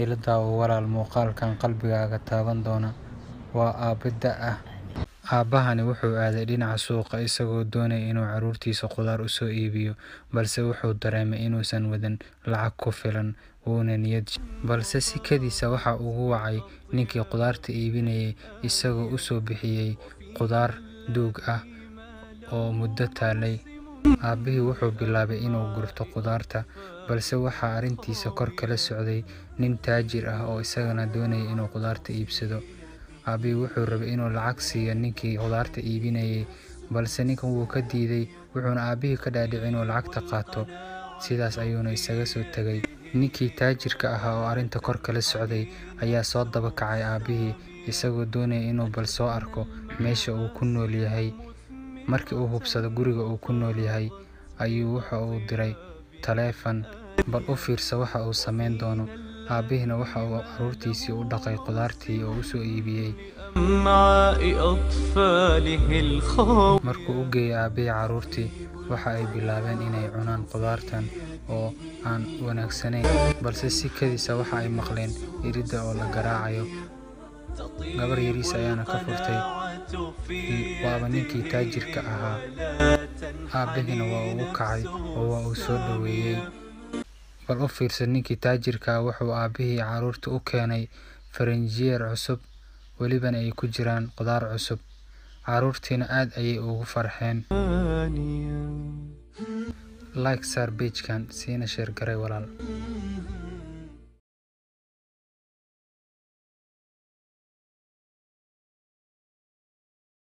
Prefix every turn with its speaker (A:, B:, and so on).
A: ila daawo walaal muuqaalkan qalbigaaga taaban doona waa aabbe da' ah aabbahani wuxuu aaday dhinaca suuqa isagoo doonaya inuu carruurtiisa khudaar u soo iibiyo balse wuxuu dareemay inuusan wadan lacag ku filan wuuna niyad balse sikadiisa waxa ugu wacay ninkii khudaarta iibinayay isagoo u soo bixiyay khudaar duug ah oo muddo taallay aabbihii wuxuu bilaabay inuu gurto khudaarta balse waxaa arrintiisa kor kala socday nin taajir ah oo isagana doonaya inuu khudaarta iibsado aabbihii wuxuu rabay inuu lacag siiyo ninkii khudaarta iibinayay balse ninkan wuu ka diiday wuxuuna aabbihii ka dhaadhicay inuu lacagta qaato sidaas ayuuna isaga soo tegay ninkii taajirka ahaa oo arrinta kor kala socday ayaa soo daba kacay aabbihii isagoo doonaya inuu bal soo arko meesha uu ku nool yahay markii uu hubsado guriga uu ku nool yahay ayuu waxa uu diray taleefan bal u fiirsa waxa uu samayn doono aabbihina waxa uu carruurtiisii u dhaqay khudaartii oo u soo iibiyey markuu u geeyay aabbihii carruurtii waxa ay bilaabeen inay cunaan khudaartan oo aan wanaagsanayn balse sikadiisa waxa ay maqleen iridda oo la garaacayo gabar yariis ayaana ka furtay waaba ninkii taajirka ahaa aabbihina waa ugu kacay oo waa uu soo dhoweeyey bal u fiirsa ninkii taajirka ah wuxuu aabbihii carruurta u keenay faranjiyeer cusub welibana ay ku jiraan khudaar cusub carruurtiina aad ayay ugu farxeen like saar beijkan siina sheer garay walaal